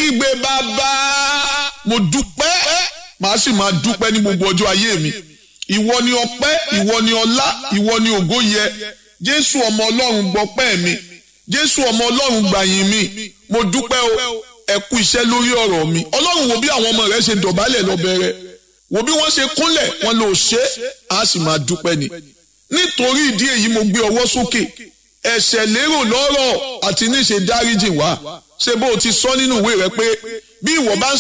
kígbe bàbá mo dúpẹ́ màá sì máa dúpẹ́ ní gbogbo ọjọ́ ayé mi ìwọ ni ọpẹ́ ìwọ ni ọlá ìwọ ni ògo yẹ jésù ọmọ ọlọ́run gbọpẹ́ mi jésù ọmọ ọlọ́run gbàyìn mi mo dúpẹ́ o ẹ kú iṣẹ́ lórí ọ̀rọ̀ mi ọlọ́run wo bí àwọn ọmọ rẹ ṣe dọ̀bálẹ̀ lọ́bẹ̀rẹ̀ wo bí wọ́n ṣe kúnlẹ̀ wọn lò ṣe á sì máa dúpẹ́ ni nítorí ìdí èyí mo gbé ọwọ́ sókè ẹ̀ṣẹ̀ lérò lọ́rọ̀ àti níṣe dáríjì wá ṣé bó o ti sọ nínú ìwé rẹ pé bí ìwọ bá ń